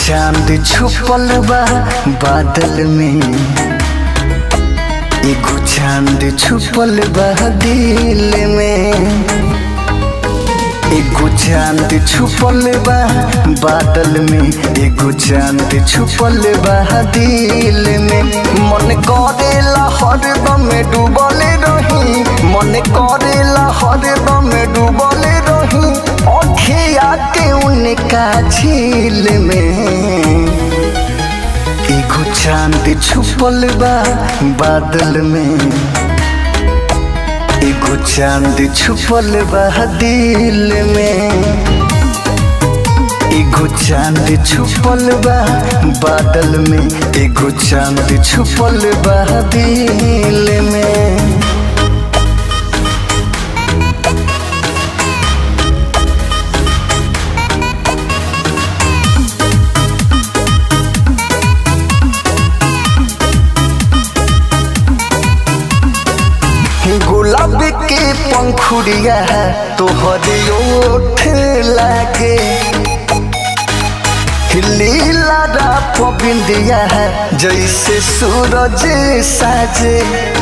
चांद छुपल बा बादल में एगो चांद छुपल बा दिल में एगो चांद छुपल बा बादल में एगो चांद छुपल बा दिल में मन करेला हरदम डूबल रही मन करेला हरदम डूबल रही अखिया के उनका झील में एगो चांद छुपल बा बादल में एगो चांद छुपल बा दिल में एगो चांद छुपल बा बादल में एगो चांद छुपल बा दिल में गुलाब के पंखुड़िया तोहरे ओठ लागे लीला राप बिंदिया जैसे सूरज साजे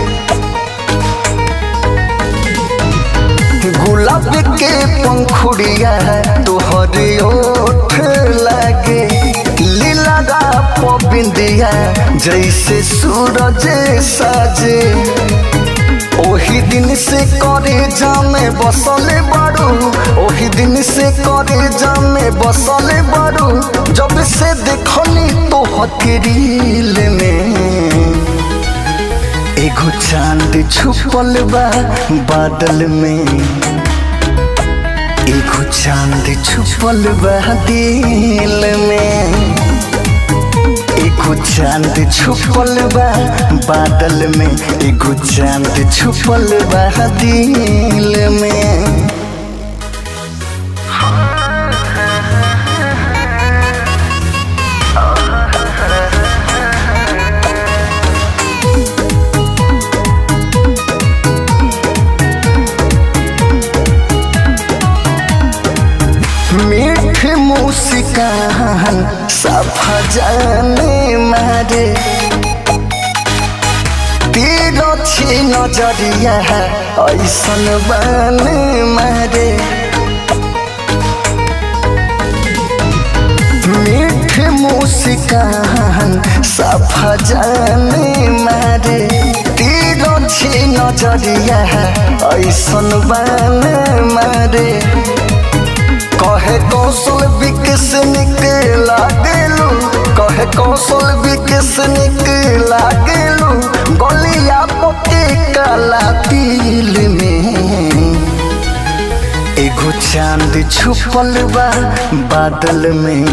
गुलाब के पंखुड़िया तोहरे ओठ लागे लीला राप बिंदिया जैसे सूरज साजे ओही दिन से करे जामे बसले बारू ओही दिन से करे जामे बसले बारू जब से देखली तो हथेरील में एगो चांद छुपल बा बादल में एगो चांद छुपल बा दिल में एगो चांद छुपल बा बादल में एगो चांद छुपल बा दिल में मीठ मुस्कान सफा जाने मारे तेरो छी नजरिया ऐसन बने मारे मीठ मुस्कान सफा जाने मारे तेरो छी नजरिया ऐसन बने मारे कहे कौशल विकस निकला गेलू कहे कौशल विकस निकला गेलू गलिया पके काला तिल में एगो चांद छुपल बा बादल में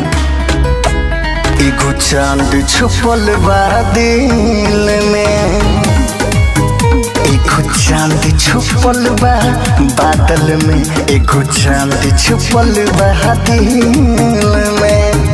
एगो चांद छुपल बा दिल में एगो चांद छुपल बा बादल में एगो चांद छुपल बा दिल में